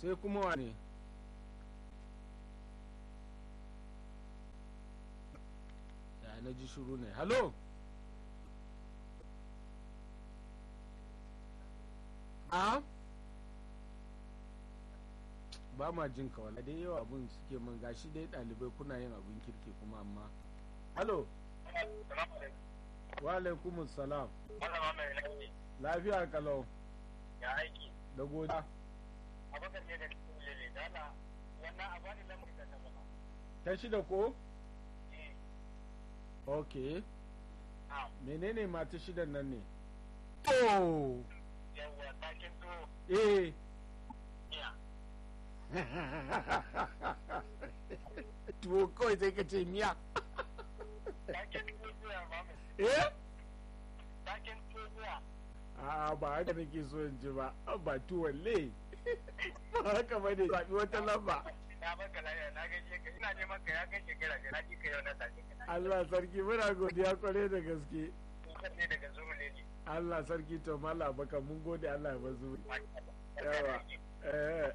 sai kuma wane ya na ji shuru ne halo a ba ma jin ka wala dai yawa abun suke man gashi dai ɗalibai kuna yin abun kirki kuma amma halo wa alaikumus salam Malama mai lafiya. lafiya kalau Ya aiki. da godiya Abubakar ne da cikin lele. Dala wannan a bani lamar da ta zama. ta shida ko Eh. ok Ah. menene mata shidan nan ne to Yawwa takin to. eh Iya. tuwo kawai sai ka ce miya Takin to zuwa mamu. eh Takin to zuwa. a ba haka nake so in ji ba ba tuwon le ba haka ba ne zaɓi wata lamba Na baka lafiya na gaishe ka ina neman ka ya kai shekara biyar na ji ka yau na tashi ka. Allah sarki muna godiya kwarai da gaske Kusan ne daga zuwa lele. Allah sarki to mala baka mun gode Allah ya bazu Masha Allah. Yawa. eh